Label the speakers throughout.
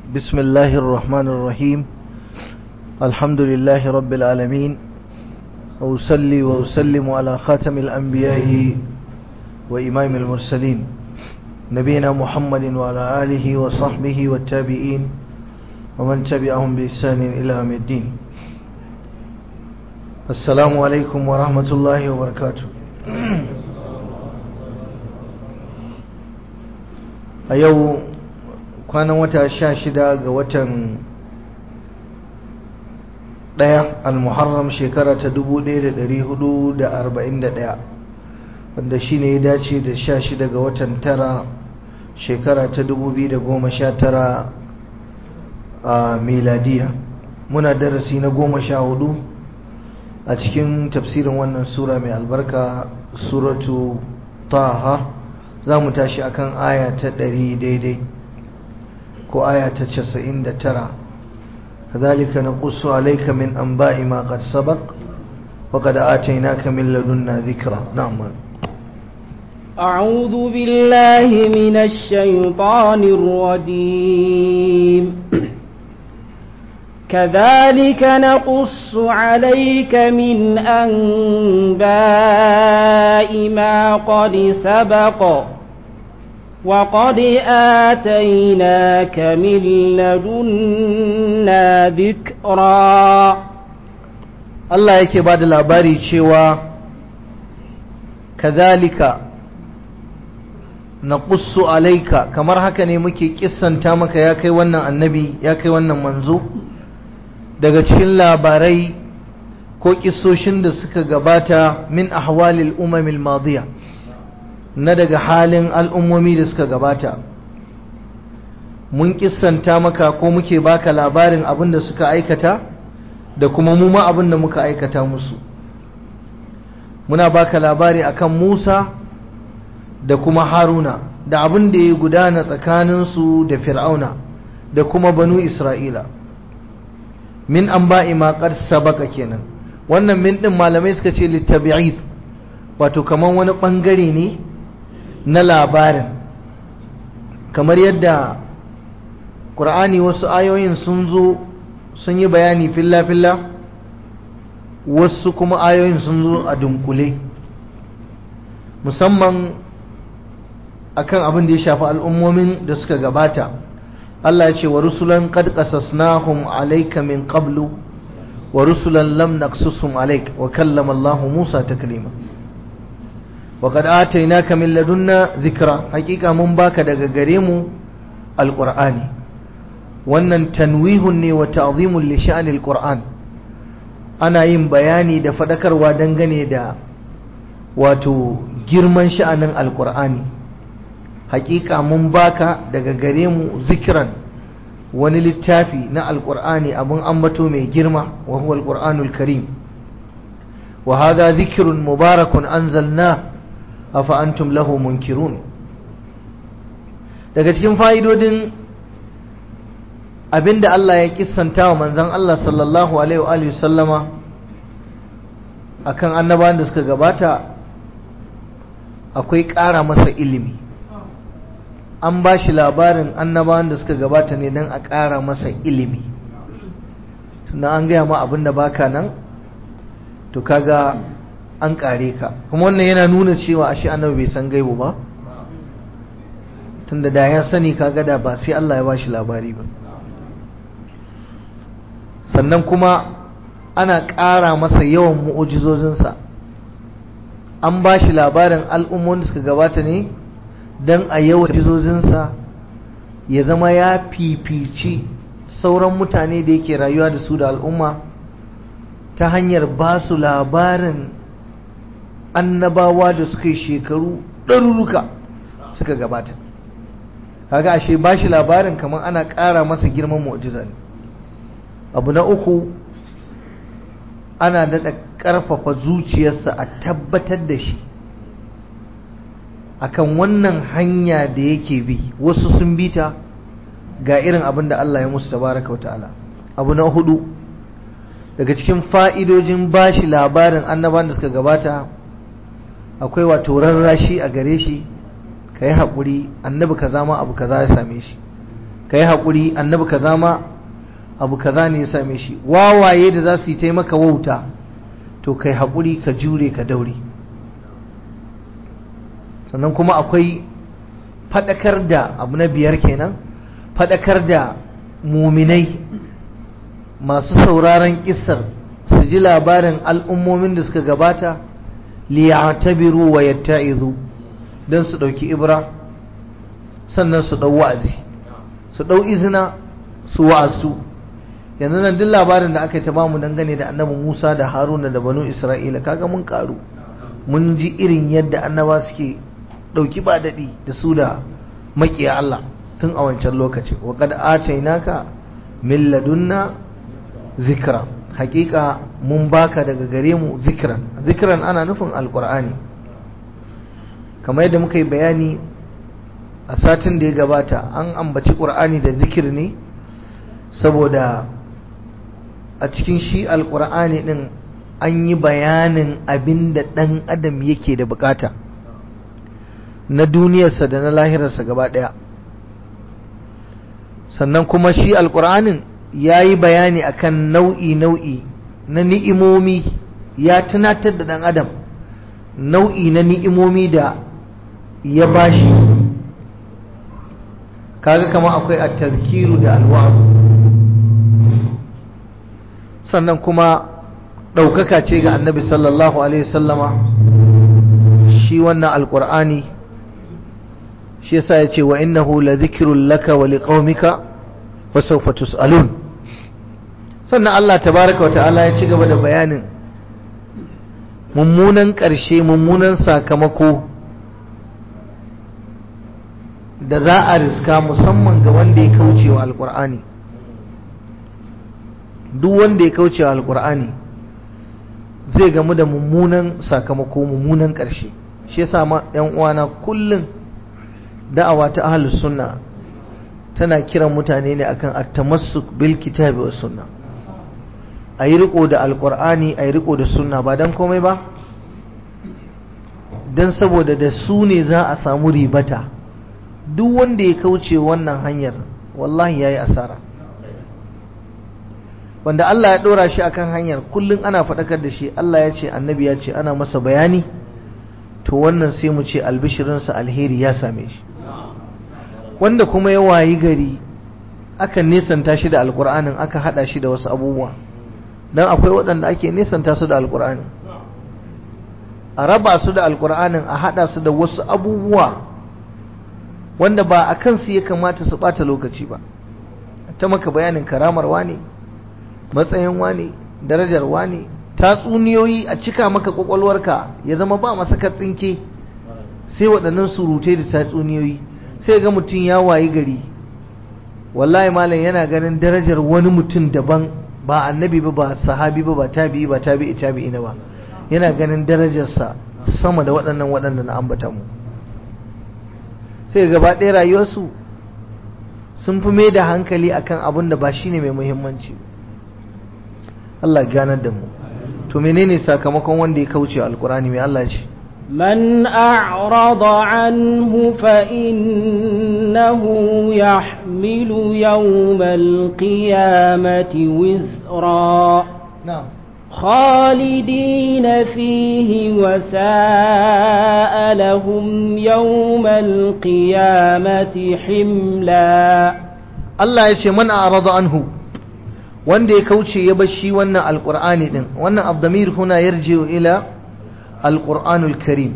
Speaker 1: بسم الله الرحمن الرحيم الحمد لله رب العالمين وأصلي وأسلم على خاتم الأنبياء وإمام المرسلين نبينا محمد وعلى آله وصحبه والتابعين ومن تبعهم بإحسان إلى يوم الدين السلام عليكم ورحمة الله وبركاته a yau kwanan wata sha shida ga watan ɗaya al-muharram shekara ta dubu ɗaya da ɗari hudu da arba'in da ɗaya wanda shi ne ya dace da sha shida ga watan tara shekara ta dubu biyu da goma sha tara a miladiya muna darasi na goma sha hudu a cikin tafsirin wannan sura mai albarka suratu taha za mu tashi akan aya ta ɗari daidai ko aya ta casa'in da tara كذلك نقص عليك من أنباء ما قد سبق وقد آتيناك من لدنا ذكرا نعم
Speaker 2: أعوذ بالله من الشيطان الرجيم كذلك نقص عليك من أنباء ما قد سبق وقد آتيناك من لدنا ذكرا
Speaker 1: Allah yake ba da labari cewa kazalika na ƙussu alaika kamar haka ne muke kissanta maka ya kai wannan annabi ya kai wannan manzo daga cikin labarai ko kissoshin da suka gabata min ahwalil umamil madiya na daga halin al'ummomi da suka gabata mun kissanta maka ko muke baka labarin abin da suka aikata da kuma mu ma abin da muka aikata musu muna baka labari akan Musa da kuma Haruna da abin da ya gudana tsakaninsu da Fir'auna da kuma banu Isra'ila min an ba'i maƙar sabaka kenan wannan min ɗin malamai suka ce littabi'id wato kamar wani ɓangare ne na labarin kamar yadda ƙur'ani wasu ayoyin sun zo sun yi bayani filla-filla wasu kuma ayoyin sun zo a dunkule musamman akan abin da ya shafi al'ummomin da suka gabata Allah ya ce wa rusulan qad qasasnahum alayka min qablu wa rusulan lam naqsusum alayk wa kallama Allah Musa taklima وقد آتيناك من لدنا ذكرى حقيقة من باك daga gare mu alqur'ani wannan tanwihun ne wa ta'zimun li sha'anil qur'an ana yin bayani da fadakarwa dangane da wato girman sha'anin alqur'ani haƙiƙa mun baka daga gare mu zikiran wani littafi na alqur'ani abun ambato mai girma wa huwa alqur'anul karim wa hadha dhikrun mubarakun anzalnahu afa antum lahu munkirun daga cikin fa'idodin abinda Allah ya kissanta wa manzon Allah sallallahu alaihi wa alihi sallama akan annabawan da suka gabata akwai ƙara masa ilimi an ba shi labarin annabawan da suka gabata ne don a ƙara masa ilimi tunda an gaya ma abin da baka nan to kaga an kare ka kuma wannan yana nuna cewa ashe annabi bai san gaibu ba tunda da ya sani kaga da ba sai Allah ya bashi labari ba sannan kuma ana ƙara masa yawan mu'ujizozinsa an bashi labarin al'ummomin da suka gabata ne don a yawan mu'ujizozinsa ya zama ya fifici sauran mutane da yake rayuwa da su da al'umma ta hanyar ba su labarin annabawa da suka yi shekaru ɗaruruka suka gabata kaga ashe ba shi labarin kamar ana ƙara masa girman mu'jiza ne abu na uku ana daɗa ƙarfafa zuciyarsa a tabbatar da shi akan wannan hanya da yake bi wasu sun bi ta ga irin abin da Allah ya musu tabaraka wa ta'ala abu na hudu daga cikin fa'idojin bashi labarin annaban da suka gabata akwai wato rarrashi a gare shi ka yi haƙuri annabi kaza ma abu kaza ya same shi ka yi haƙuri annabi kaza ma abu kaza ne ya same shi wawaye da za su yi taimaka wauta to kai haƙuri ka jure ka daure sannan kuma akwai faɗakar da abu na biyar kenan faɗakar da muminai masu sauraron ƙisar su ji labarin al'ummomin da suka gabata liyatabiru wa yatta'izu don su ɗauki ibra sannan su ɗau wa'azi su ɗau izina su wa'azu yanzu nan duk labarin da aka yi ta bamu dangane da annabi Musa da Haruna da banu Isra'ila kaga mun karu mun ji irin yadda annaba suke ɗauki ba daɗi da su da maƙiya Allah tun a wancan lokaci wa qad atainaka min ladunna zikra hakika mun baka daga gare mu zikran zikran ana nufin alqur'ani kamar yadda muka yi bayani a satin da ya gabata an ambaci qur'ani da zikir ne saboda a cikin shi alqur'ani din an yi bayanin abin da ɗan adam yake da bukata na duniyarsa da na lahirarsa gaba ɗaya sannan kuma shi alƙur'anin ya yi bayani akan nau'i-nau'i na ni'imomi ya tunatar da ɗan adam nau'i na ni'imomi da ya bashi kaga kama akwai at-tazkiru da alwa'u sannan kuma ɗaukaka ce ga annabi sallallahu alaihi sallama shi wannan alƙur'ani shi yasa ya ce wa innahu la zikirun laka wa liqaumika wa sawfa tus'alun sannan Allah tabaraka wa ta'ala ya ci gaba da bayanin mummunan ƙarshe mummunan sakamako da za a riska musamman ga wanda ya kauce wa alƙur'ani duk wanda ya kauce wa alƙur'ani zai gamu da mummunan sakamako mummunan ƙarshe shi yasa ma ƴan uwana kullum da'awa ta ahlus sunna tana kiran mutane ne akan at-tamassuk bil kitabi was sunna ayi riko da alqur'ani ayi riko da sunna ba dan komai ba dan saboda da su ne za a samu ribata duk wanda ya kauce wannan hanyar wallahi yayi asara wanda Allah ya ɗora shi akan hanyar kullum ana faɗakar da shi Allah ya ce annabi ya ce ana masa bayani to wannan sai mu ce albishirinsa alheri ya same shi wanda kuma ya wayi gari aka nesanta shi da alkur'anin aka haɗa shi da wasu abubuwa don akwai waɗanda ake nesanta su da alkur'anin a raba su da alkur'anin a haɗa su da wasu abubuwa wanda ba a kansu ya kamata su ɓata lokaci ba ta maka bayanin karamar wane matsayin wane darajar wane tatsuniyoyi a cika maka kwakwalwarka ya zama ba masa katsinke sai waɗannan surutai da tatsuniyoyi sai ga mutum ya wayi gari wallahi malam yana ganin darajar wani mutum daban ba annabi ba ba sahabi ba ba tabi'i ba tabi'i tabi'i na ba yana ganin darajarsa sama da waɗannan waɗanda na ambata mu sai gaba ɗaya rayuwarsu sun fi mai da hankali akan abin da ba shine mai muhimmanci Allah ganar da mu to menene sakamakon wanda ya kauce alkurani mai Allah ce
Speaker 2: من أعرض عنه فإنه يحمل يوم القيامة وزرا
Speaker 1: نعم
Speaker 2: خالدين فيه وساء لهم يوم القيامة حملا
Speaker 1: Allah ya ce man a'rada anhu wanda ya kauce ya bar shi wannan alqur'ani din wannan abdamir huna yarji'u ila alqur'anul karim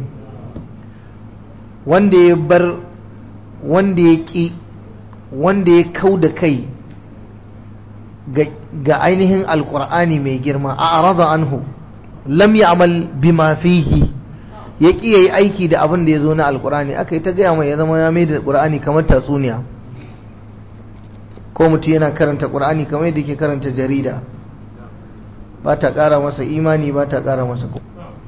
Speaker 1: wanda ya bar wanda ya ki wanda ya kauda kai ga ainihin alqur'ani mai girma a'rada anhu lam ya'mal bima fihi ya ki yayi aiki da abin da ya zo na alqur'ani aka yi ta gaya mai ya zama ya mai da qur'ani kamar tatsuniya ko mutum yana karanta ƙur'ani kamar yadda ke karanta jarida ba ta ƙara masa imani ba ta ƙara masa ko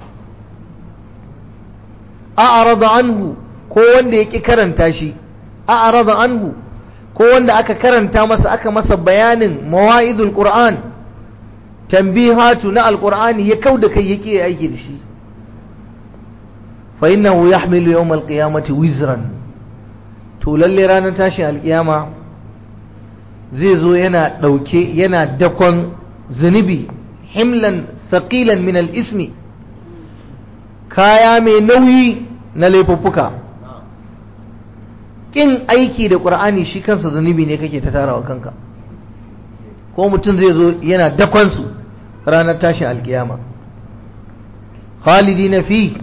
Speaker 1: a'rada anhu ko wanda yake karanta shi a'rada anhu ko wanda aka karanta masa aka masa bayanin mawa'idul qur'an tanbihatu na alqur'ani ya kauda kai yake aiki da shi fa innahu yahmilu yawm alqiyamati wizran to lalle ranar tashin alqiyama zai zo yana ɗauke yana dakon zunubi himlan saƙilan min ismi kaya mai nauyi na laifuffuka ƙin aiki da ƙur'ani shi kansa zunubi ne kake ta tarawa kanka ko mutum zai zo yana dakonsu ranar tashin alkiyama khalidi na fi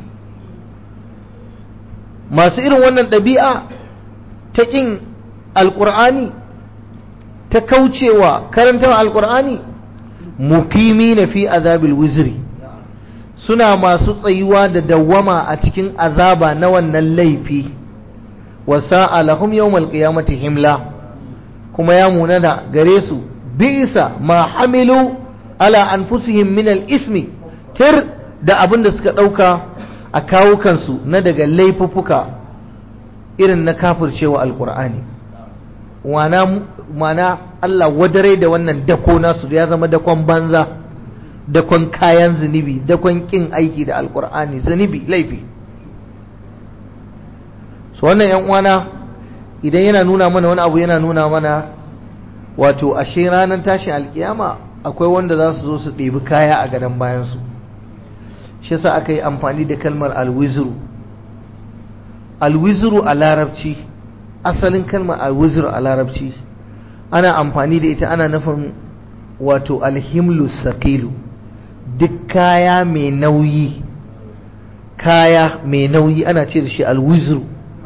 Speaker 1: masu irin wannan ɗabi'a ta ƙin alƙur'ani ta kaucewa karantar alƙur'ani mukimi na fi azabil wizri suna masu tsayuwa da dawwama a cikin azaba na wannan laifi wasa alahum yawmal qiyamati himla kuma ya munana gare su bi'sa ma hamilu ala anfusihim min al-ismi tir da abin da suka dauka a kawo kansu na daga laifuffuka irin na kafircewa alqur'ani wana mana Allah wadare da wannan dako nasu ya zama dakon banza dakon kayan zunubi dakon kin aiki da alqur'ani zunubi laifi so wannan yan uwana idan yana nuna mana wani abu yana nuna mana wato ashe ranar tashin alkiyama akwai wanda za su zo su ɗebi kaya a gadon bayansu shi sa aka yi amfani da kalmar alwizru alwizru a larabci asalin kalmar alwizru a larabci ana amfani da ita ana nufin wato alhimlu saqilu duk kaya mai nauyi kaya mai nauyi ana ce da shi alwizru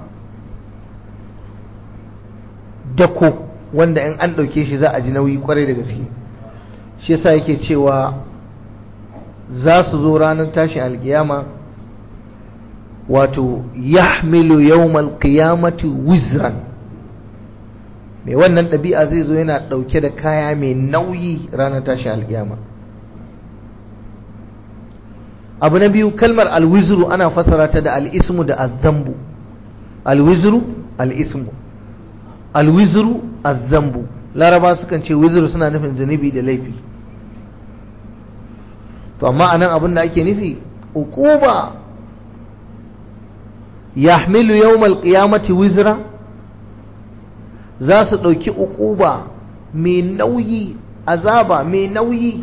Speaker 1: dako wanda in an ɗauke shi za a ji nauyi kwarai da gaske shi yasa yake cewa za su zo ranar tashin alkiyama wato yahmilu yawmal qiyamati wizran mai wannan ɗabi'a zai zo yana ɗauke da kaya mai nauyi ranar tashin alkiyama abu na biyu kalmar alwizru ana fasara ta da al'ismu da azzambu alwizru al'ismu alwizru azzambu laraba sukan ce wizru suna nufin zunubi da laifi to amma anan abin da ake nufi uquba yahmilu yawmal qiyamati wizra za su ɗauki uquba mai nauyi azaba mai nauyi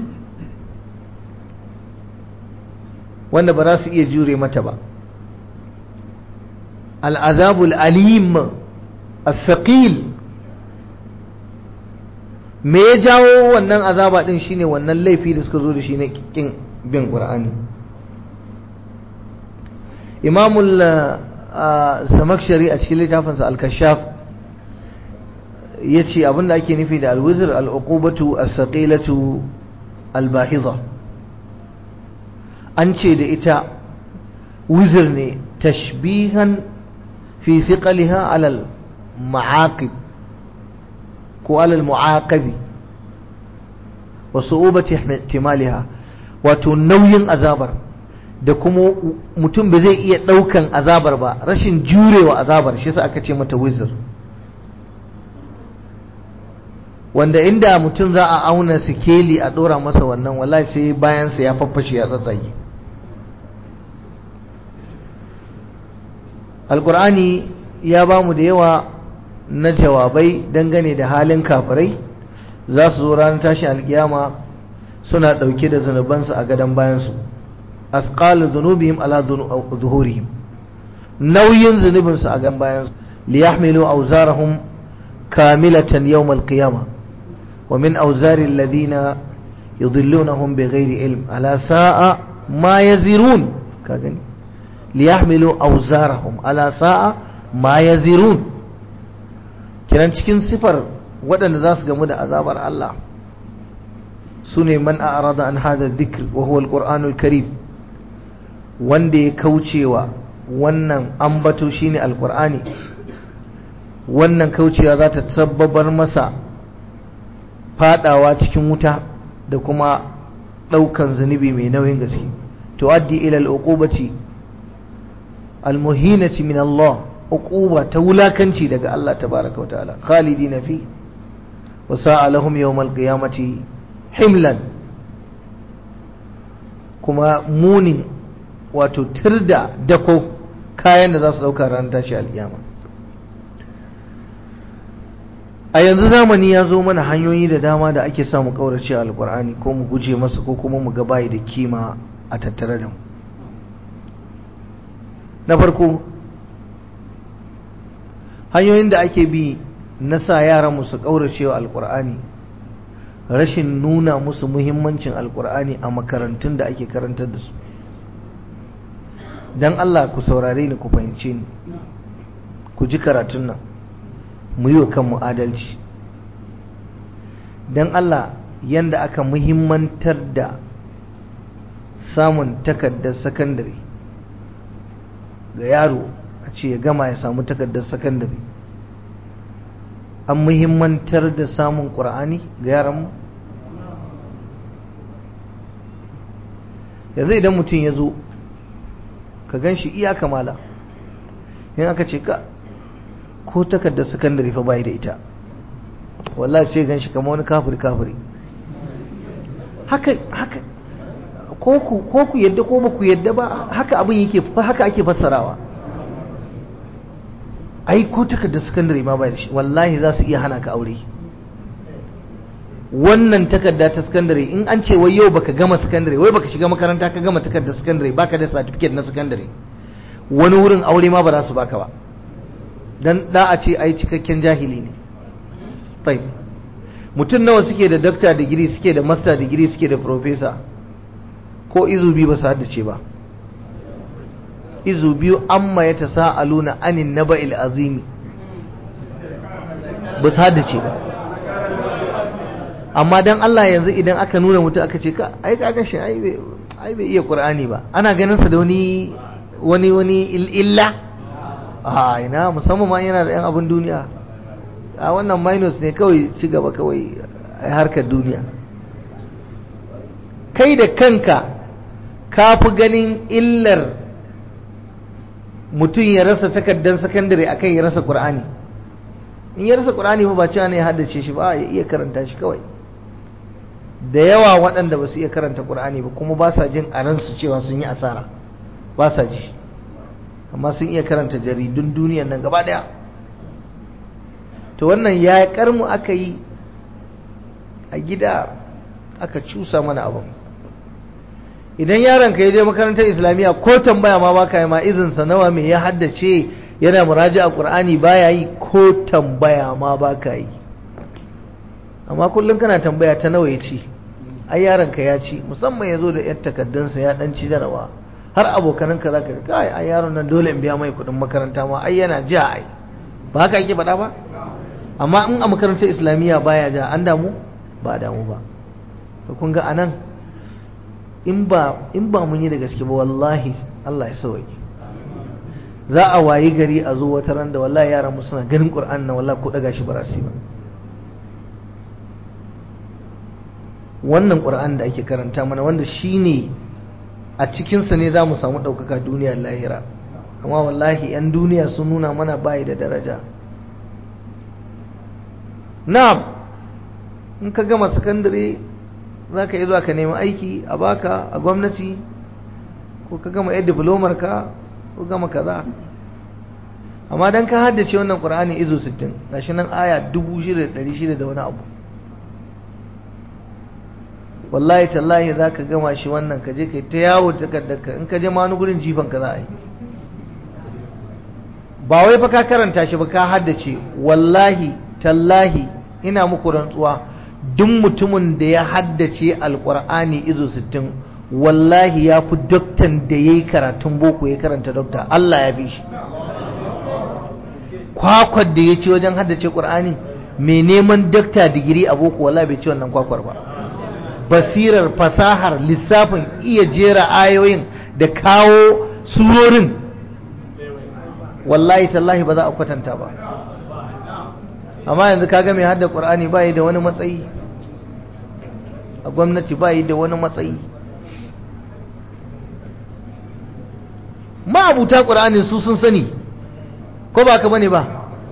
Speaker 1: wanda ba za su iya jure mata ba al'azabul alim as-saqil me ya jawo wannan azaba din shine wannan laifi da suka zo da shi na kin bin qur'ani imamul samakshari a cikin littafinsa al-kashaf yace abinda ake nufi da al-wizr al-uqubatu as-saqilatu al-bahidha an ce da ita wizir ne tashbihan fi siqaliha alal ma'aqib ko alal mu'aqabi wa su'ubati ihtimaliha wato nauyin azabar da kuma mutum ba zai iya daukan azabar ba rashin jurewa azabar shi yasa aka ce mata wizir wanda inda mutum za a auna sikeli a dora masa wannan wallahi sai bayansa ya faffashe ya tsatsage alkur'ani ya ba mu da yawa na jawabai dangane da halin kafirai za su zo ranar tashin alkiyama suna ɗauke da zunubansu a gadon bayansu asqalu zunubihim ala zuhurihim nauyin zunubinsu a gadon bayansu liyahmilu awzarahum kamilatan yawm alqiyama wa min awzari alladhina yudillunahum bighairi ilm ala sa'a ma yazirun ka gani liyahmilu awzarahum ala sa'a ma yazirun kiran cikin sifar waɗanda za su gamu da azabar Allah su ne man a'rada an hada dhikr wa huwa alqur'anul karim wanda ya kaucewa wannan ambato shine alqur'ani wannan kaucewa za ta sabbabar masa fadawa cikin wuta da kuma ɗaukan zunubi mai nauyin gaske tuaddi ila al-uqubati almuhinati min Allah uquba ta wulakanci daga Allah tabaraka wa ta'ala khalidina fi wa sa'a lahum yawm alqiyamati himlan kuma munin wato tirda dako kayan da za su dauka ran tashi alkiyama a yanzu zamani ya zo mana hanyoyi da dama da ake samu ƙaurace alƙur'ani ko mu guje masa ko kuma mu ga bayi da kima a tattare da mu na farko hanyoyin da ake bi na sa yaran su ƙaurace wa alƙur'ani rashin nuna musu muhimmancin alƙur'ani a makarantun da ake karantar da su don Allah ku saurare ni ku fahimce ni ku ji karatun nan mu yi wa kanmu adalci don Allah yanda aka muhimmantar da samun takardar sakandare ga yaro a ce ya gama ya samu takardar sakandare an muhimmantar da samun ƙura'ani ga yaranmu yanzu idan mutum ya zo ka gan shi iya kamala yin aka ce ka ko takardar sakandare fa bai da ita wallahi sai gan shi kama wani kafiri kafiri haka haka ko ku ko ku yadda ko ba ku yadda ba haka abin yake haka ake fassarawa ai ko takardar sakandare ma bai da shi wallahi za su iya hana ka aure wannan takarda ta sakandare in an ce wai yau baka gama sakandare wai baka shiga makaranta ka gama takardar sakandare baka da certificate na sakandare wani wurin aure ma ba za su baka ba dan da a ce ai cikakken jahili ne taib mutum nawa suke da doctor degree suke da master degree suke da professor ko izu biyu ba su haddace ba izu biyu amma ya tasa'aluna anin naba'il azimi ba su haddace ba amma dan Allah yanzu idan aka nuna mutum aka ce ka ai ka gashi ai bai iya Qur'ani ba ana ganin sa da wani wani wani illa a ina musamman ma yana da yan abin duniya a wannan minus ne kawai ci gaba kawai a harkar duniya kai da kanka ka fi ganin illar mutum ya rasa takardar sakandare akan ya rasa Qur'ani in ya rasa Qur'ani ba cewa ne ya haddace shi ba ya iya karanta shi kawai da yawa waɗanda ba su iya karanta ƙur'ani ba kuma ba sa jin a ransu cewa sun yi asara ba sa ji amma sun iya karanta jaridun duniyan nan gaba ɗaya to wannan ya karmu aka yi a gida aka cusa mana abin idan yaron ka ya je makarantar islamiyya ko tambaya ma baka yi ma izinsa nawa mai ya haddace yana muraji a ƙur'ani baya yi ko tambaya ma baka yi amma kullum kana tambaya ta nawa ya ci ai yaronka ya ci musamman ya zo da yan takardunsa ya dan ci jarawa har abokananka za ka kai ai yaron nan dole in biya mai kuɗin makaranta ma ai yana ja ai ba haka ake faɗa ba amma in a makarantar islamiyya baya ja an damu ba damu ba to kun ga anan in ba in ba mun yi da gaske ba wallahi Allah ya sauke za a wayi gari a zo wata ran da wallahi yaran mu suna ganin Qur'an nan wallahi ko daga shi ba ba wannan ƙura'an da ake karanta mana wanda shi ne a cikinsa ne za mu samu ɗaukaka duniyar lahira amma wallahi 'yan duniya sun nuna mana bayi da daraja na'am in ka gama sakandare za ka yi zuwa ka nemi aiki a baka a gwamnati ko ka gama yadda diplomar ka ko gama kaza amma don ka haddace wannan ƙura'ani izo 60 gashi nan aya 6,600 da wani abu wallahi tallahi za ka gama shi wannan ka je ka ta yawo takardarka in ka je ma wani gurin jifan ka za a yi ba wai fa ka karanta shi ba ka haddace wallahi tallahi ina muku rantsuwa duk mutumin da ya haddace alkur'ani izo 60 wallahi ya fi doktan da ya yi karatun boko ya karanta dokta Allah ya fi shi kwakwar da ya ci wajen haddace ƙur'ani mai neman dokta digiri a boko wallahi bai ci wannan kwakwar ba basirar fasahar lissafin iya jera ayoyin da kawo surorin wallahi tallahi ba za a kwatanta ba amma yanzu kaga mai hadda qur'ani bai da wani matsayi a gwamnati bai da wani matsayi ma'abuta qur'anin su sun sani ko ba ka bane ba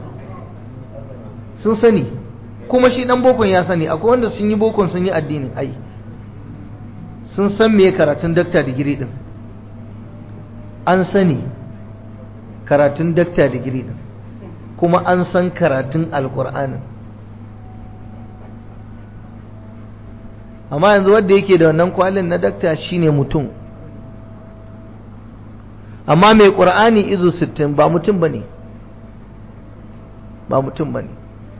Speaker 1: sun sani kuma shi dan bokon ya sani akwai wanda sun yi bokon sun yi addinin ai sun san me karatun dakta digiri din an sani karatun dakta digiri din kuma an san karatun alkur'anin amma yanzu wanda yake da wannan kwalin na dakta shine mutum amma mai ƙur'ani izu sittin ba mutum ba ne ba mutum ba ne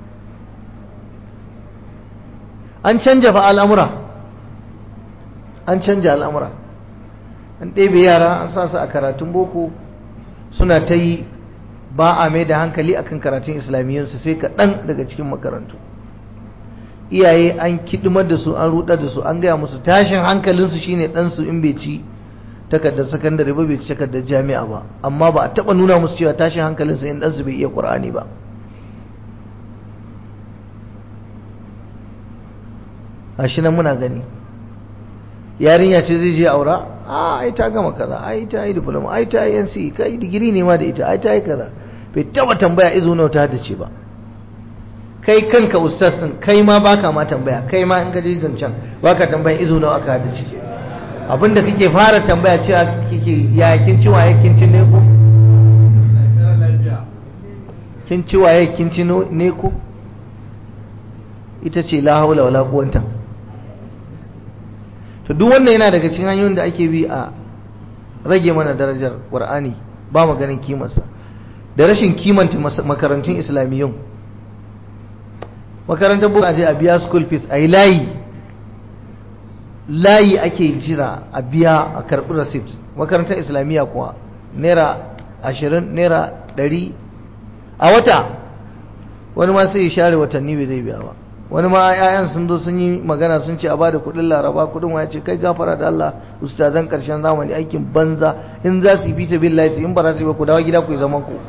Speaker 1: an canja fa al'amura an canja al'amura an ɗebe yara an sa su a karatun boko suna ta yi ba a mai da hankali akan karatun islamiyyunsu sai kaɗan daga cikin makarantu iyaye an kidimar da su an rudar da su an gaya musu tashin hankalinsu shine ɗansu in bai ci takardar sakandare ba bai ci takardar jami'a ba amma ba a taɓa nuna musu cewa tashin hankalinsu in ɗansu bai iya ƙur'ani ba a shi nan muna gani yarinya ce zai je aura a ai ta gama kaza ai ta yi diploma ai ta yi NC kai digiri ne ma da ita ai ta yi kaza bai taba tambaya izo nawa ta dace ba kai kanka ustaz din kai ma baka ma tambaya kai ma in ka je zancen baka tambaya izo nawa aka dace abinda kake fara tambaya cewa kike ya kin ci waye kin ci ne ko kin ci waye kin ci ne ko ita ce la haula wala quwwata to duk wannan yana daga cikin hanyoyin da ake bi a rage mana darajar qur'ani ba mu ganin kimarsa da rashin kimanta makarantun islamiyyun makarantar boko aje a biya school fees a yi layi layi ake jira a biya a karɓi receipt makarantar islamiyya kuwa naira ashirin naira ɗari a wata wani ma sai ya share watanni bai zai biya ba wani ma 'ya'yan sun zo sun yi magana sun ce a bada kuɗin laraba kuɗin waya ce kai gafara da Allah ustazan ƙarshen zamani aikin banza in za su yi fi sabilillahi su in ba za su yi ba ku dawo gida ku yi zaman ku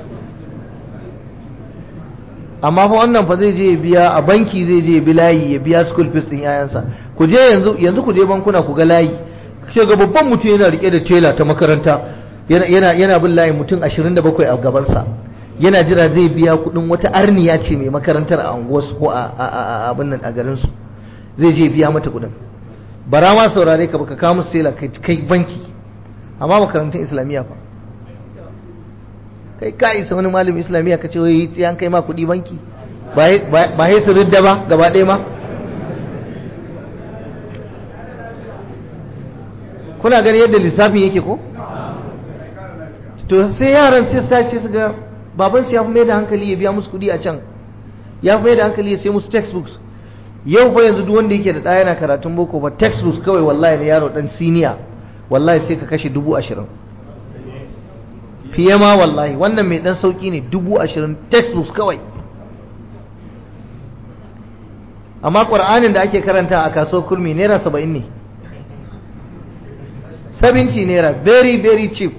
Speaker 1: amma fa wannan fa zai je ya biya a banki zai je ya bi layi ya biya school fees din yayansa ku je yanzu yanzu ku je bankuna ku ga layi ke ga babban mutum yana rike da tela ta makaranta yana yana yana bin layi mutum 27 a gaban sa yana jira zai biya kudin wata arniya ce mai makarantar a unguwarsu ko a abin nan a garin su zai je biya mata kudin bara ma saurare ka baka kawo musu tela kai banki amma makarantun islamiyya fa kai ka isa wani malamin islamiyya ka ce wai tsiyan kai ma kuɗi banki ba sai su ridda ba gaba ɗaya ma kuna gani yadda lissafin yake ko to sai yaran sai su tashi su ga baban su ya fi mai da hankali ya biya musu kuɗi a can ya fi mai da hankali ya sai musu textbooks yau fa yanzu duk wanda yake da ɗaya yana karatun boko ba textbooks kawai wallahi na yaro ɗan siniya wallahi sai ka kashe dubu ashirin fiye ma wallahi wannan mai dan sauki ne dubu ashirin textbooks kawai amma ƙwar'anin da ake karanta a kasuwar kurmi naira saba'in ne 70 naira very very cheap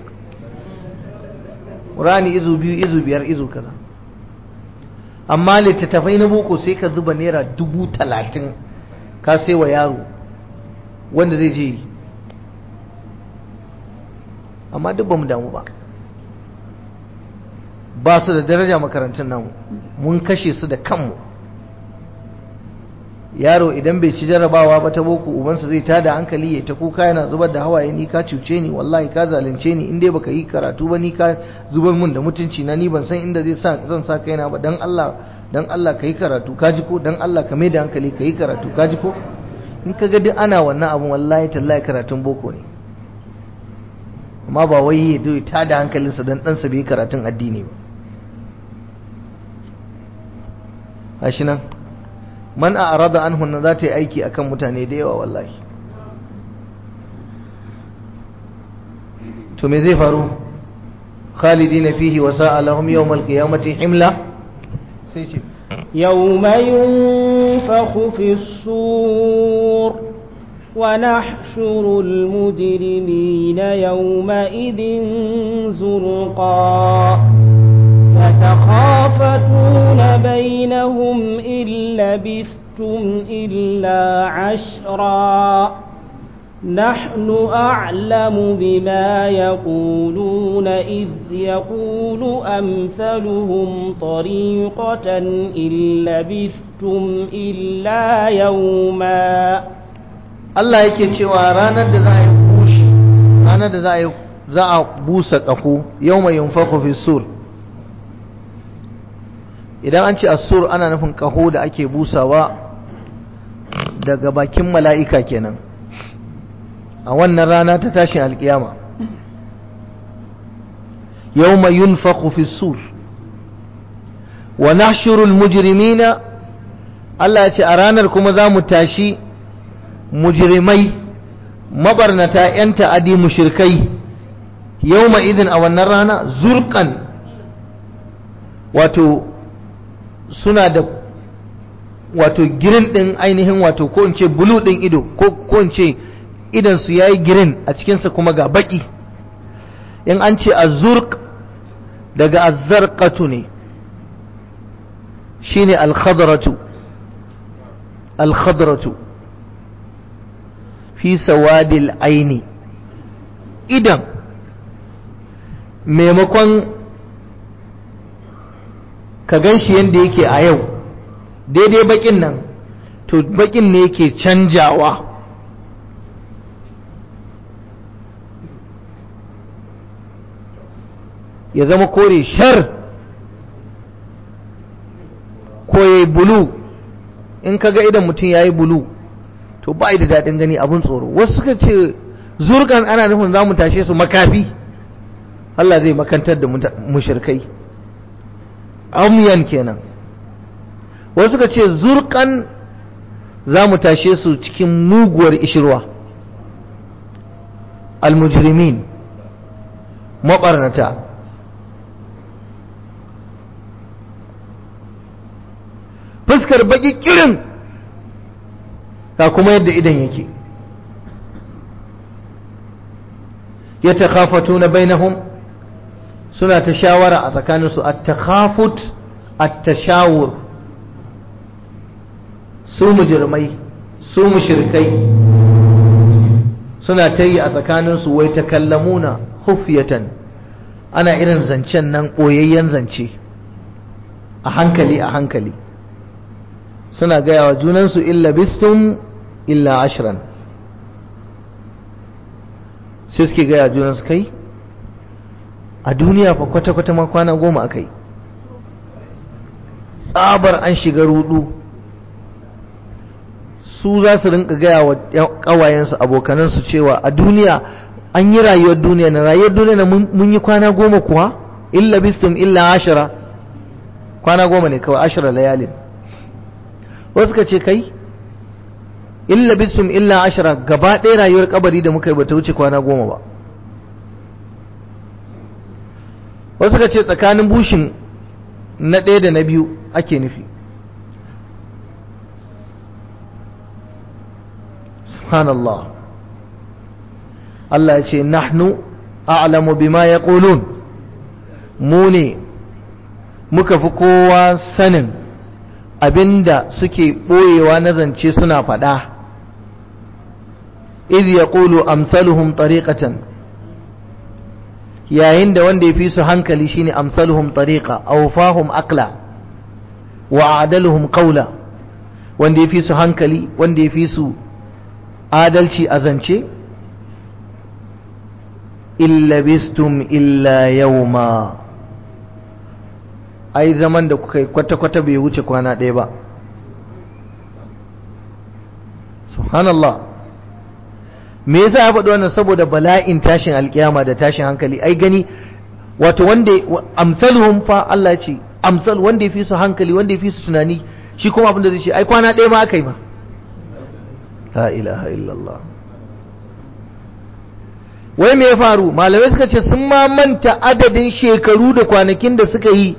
Speaker 1: ƙur'ani izu biyu izu biyar izu kaza amma littattafai na boko sai ka zuba naira dubu talatin ka sai wa yaro wanda zai je amma duk ba mu damu ba ba su da daraja makarantun namu mun kashe su da kanmu yaro idan bai ci jarabawa ba ta boko ubansa zai tada hankali ya ta kuka yana zubar da hawaye ni ka cuce ni wallahi ka zalunce ni in dai baka yi karatu ba ni ka zubar mun da mutunci na ni ban san inda zai sa zan sa kaina ba dan Allah dan Allah ka yi karatu ka ji ko dan Allah ka mai da hankali ka yi karatu ka ji ko in ka ga duk ana wannan abun wallahi tallahi karatun boko ne amma ba wai ya zo ta da hankalinsa dan ɗansa bai karatun addini ba gashi nan man a arada an hunna za ta yi aiki akan mutane da yawa wallahi to me zai faru khalidina fihi wa sa'a lahum yawm al-qiyamati himla sai ce
Speaker 2: يوم ينفخ في الصور ونحشر المجرمين يومئذ زرقا يتخافتون بينهم إن لبثتم إلا عشرا نحن أعلم بما يقولون إذ يقول أمثلهم طريقة إن لبثتم إلا يوما
Speaker 1: Allah yake cewa ranar da za a yi bushi ranar da za a za a busa ƙaho yau mai yunfaku fi sur idan an ce asur ana nufin ƙaho da ake busawa daga bakin mala'ika kenan a wannan rana ta tashin alkiyama yawma yunfakhu fi sur wa nahshuru almujrimina Allah ya ce a ranar kuma za mu tashi mujrimai mabarnata yan ta'adi mushrikai yawma idin a wannan rana zurqan wato suna da wato girin din ainihin wato ko in ce bulu din ido ko ko in ce idan su yayi girin a cikinsa kuma ga baki in an ce azurq daga azzarqatu ne shine al-khadratu al-khadratu fi sawadil aini idan maimakon ka gan shi yadda yake a yau daidai bakin nan to bakin ne yake canjawa ya zama kore shar ko ya yi bulu in kaga idan mutum ya yi bulu to ba da daɗin gani abin tsoro wasu suka ce zurgan ana nufin za mu tashe su makafi Allah zai makantar da mushirkai amyan kenan wasu suka ce zurkan za mu tashe su cikin muguwar ishirwa almujrimin maɓarnata fuskar baki kirin ga kuma yadda idan yake ya takhafatu na bainahum suna ta shawara a tsakaninsu a takhafut a tashawur su mujirmai su mushirkai suna ta yi a tsakaninsu wai ta kallamuna hufiyatan ana irin zancen nan ɓoyayyen zance a hankali a hankali suna gaya wa junansu illa bistum illa ashiran sai suke gaya junansu kai a duniya fa kwata-kwata ma kwana goma a kai tsabar an shiga rudu su za su rinka gaya wa kawayensu abokanansu cewa a duniya an yi rayuwar duniya na rayuwar duniya na mun yi kwana goma kuwa illa bistum illa ashira kwana goma ne kawai ashira layalin wasu ka ce kai illa bisum illa ashira gaba ɗaya rayuwar kabari da muka yi bata wuce kwana goma ba wasu ka ce tsakanin bushin na ɗaya da na biyu ake nufi subhanallah Allah ya ce nahnu a'lamu bima yaqulun mu ne muka fi kowa sanin abinda suke ɓoyewa na zance suna faɗa iz ya ƙulu amsaluhum tariqatan yayin da wanda ya fi su hankali shine amsaluhum tariqa awfahum aqla wa adaluhum qawla wanda ya fi su hankali wanda ya fi su adalci a zance illa bistum illa yawma ai zaman da kuka yi kwata-kwata bai wuce kwana ɗaya ba subhanallah me yasa ya faɗi wannan saboda bala'in tashin alkiyama da tashin hankali ai gani wato wanda amsaluhum fa Allah ce amsal wanda ya fi su hankali wanda ya fi su tunani shi kuma abin da zai ce ai kwana ɗaya ma aka yi ba la ilaha illallah wai me ya faru malamai suka ce sun ma manta adadin shekaru da kwanakin da suka yi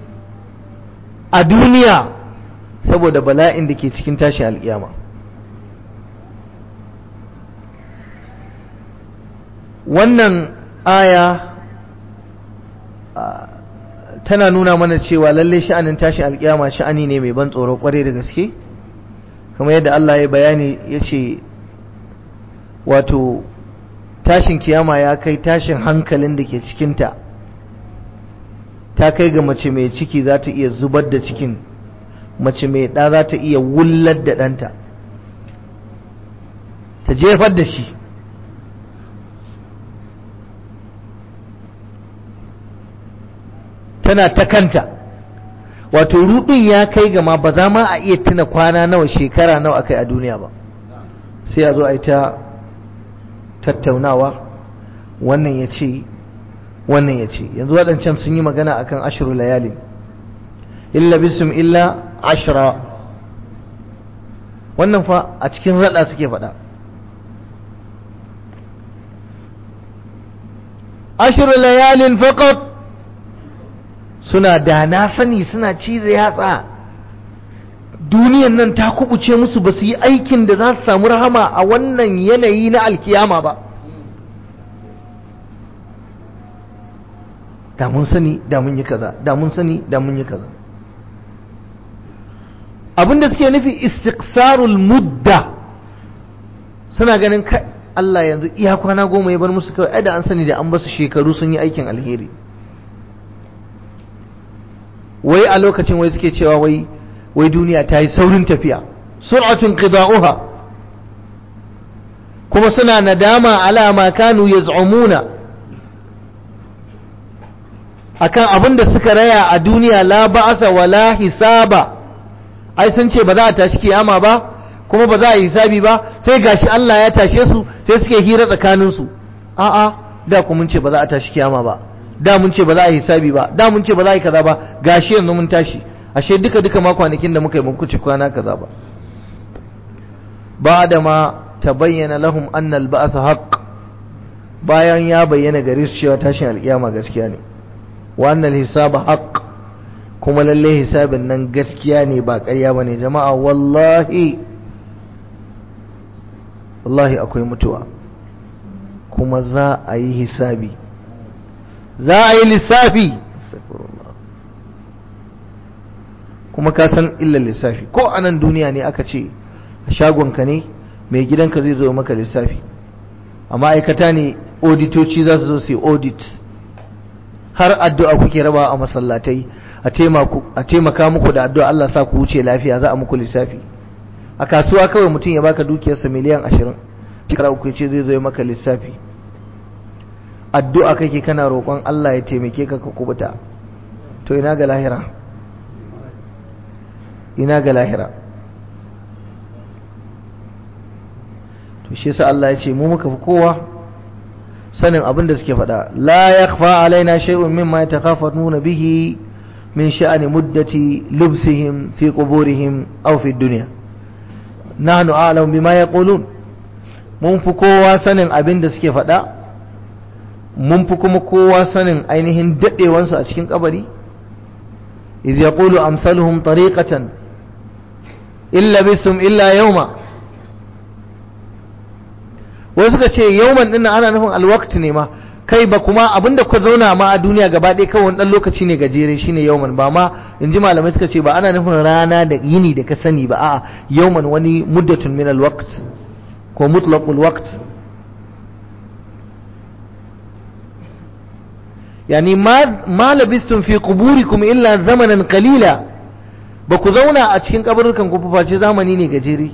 Speaker 1: a duniya saboda bala'in da ke cikin tashin alkiyama wannan aya tana nuna mana cewa lalle sha'anin tashin alkiyama sha'ani ne mai ban tsoro kwarai da gaske kamar yadda Allah ya bayani ya ce wato tashin kiyama ya kai tashin hankalin da ke cikinta ta kai ga mace mai ciki za ta iya zubar da cikin mace mai ɗa za ta iya wullar da ɗanta ta jefar da shi tana ta kanta wato rudin ya kai ga ma ba za ma a iya tuna kwana nawa shekara nawa akai a duniya ba sai a zo a yi ta tattaunawa wannan ya ce wannan ya ce yanzu waɗancan sun yi magana akan ashiru layalin illa bisum illa ashira wannan fa a cikin rada suke faɗa ashiru layalin faqat suna da na sani suna cize yatsa duniyan nan ta kubuce musu ba su yi aikin da za su samu rahama a wannan yanayi na alkiyama ba da mun sani da mun yi kaza da mun sani da mun yi kaza abinda suke nufi istiqsarul mudda suna ganin kai Allah yanzu iya kwana goma ya bar musu kawai ai da an sani da an basu shekaru sun yi aikin alheri wai a lokacin wai suke cewa wai wai duniya ta yi saurin tafiya sur'atun qida'uha kuma suna nadama ala ma kanu yaz'umuna akan abin da suka raya a duniya la ba'asa wala hisaba ai sun ce ba za a tashi kiyama ba kuma ba za a yi hisabi ba sai gashi Allah ya tashe su sai suke hira tsakanin su a'a da ku mun ce ba za a tashi kiyama ba da mun ce ba za a yi hisabi ba da mun ce ba za a yi kaza ba gashi yanzu mun tashi ashe duka duka ma kwanakin da muka yi muku ci kwana kaza ba ba da ma tabayyana lahum anna al-ba'th haqq bayan ya bayyana gare su cewa tashin alkiyama gaskiya ne wa anna al-hisaba haqq kuma lalle hisabin nan gaskiya ne ba ƙarya bane jama'a wallahi wallahi akwai mutuwa kuma za a yi hisabi za a yi lissafi kuma ka san illar lissafi ko a nan duniya ne aka ce a shagonka ne mai gidanka zai zo maka lissafi a ma'aikata ne auditoci za su zo su yi audit har addu'a kuke raba a masallatai a taimaka muku da addu'a Allah sa ku wuce lafiya za a muku lissafi a kasuwa kawai mutum ya baka dukiyarsa miliyan ashirin shekara uku ce zai zo maka lissafi addu'a kake kana roƙon Allah ya taimake ka ka kubuta to ina ga lahira ina ga lahira to shi yasa Allah ya ce mu muka fi kowa sanin abin da suke faɗa la yakhfa alaina shay'un mimma yatakhafatuna bihi min sha'ani muddati lubsihim fi quburihim aw fi dunya nahnu a'lamu bima yaqulun mun fi kowa sanin abin da suke faɗa mun fi kuma kowa sanin ainihin daɗewansu a cikin kabari iz yaqulu amsaluhum tariqatan illa bisum illa yawma wasu suka ce yawman din ana nufin alwaqt ne ma kai ba kuma abinda ku zauna ma a duniya gaba ɗaya kawai dan lokaci ne gajere shine yawman ba ma inji malamai suka ce ba ana nufin rana da yini da ka sani ba a'a yawman wani muddatun min alwaqt ko mutlaqul waqt yani ma labistum fi quburikum illa zamanan qalila ba ku zauna a cikin kaburukan ku face zamani ne gajere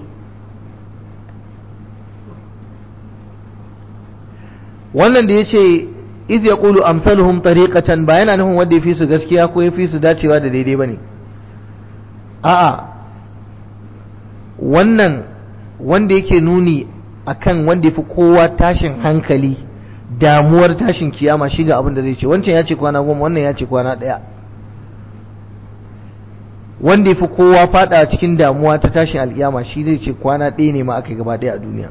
Speaker 1: wannan da yace iz yaqulu amsaluhum tariqatan ba yana nufin wanda yafi su gaskiya ko yafi su dacewa da daidai bane a'a wannan wanda yake nuni akan wanda yafi kowa tashin hankali damuwar tashin kiyama shi ga abin da zai ce wancan ya ce kwana goma wannan ya ce kwana ɗaya wanda ya fi kowa fada cikin damuwa ta tashin alkiyama shi zai ce kwana ɗaya ne ma aka gaba ɗaya a duniya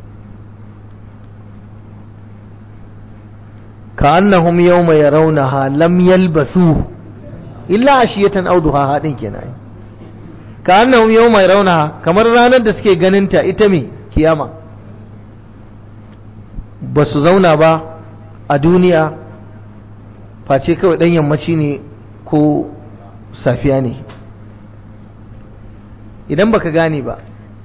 Speaker 1: ka annahum yawma yarawnaha lam yalbasu illa ashiyatan aw duha hadin kenan ka annahum yawma yarawnaha kamar ranar da suke ganin ta ita me kiyama ba su zauna ba a duniya face kawai ɗan yammaci ne ko safiya ne idan baka gane ba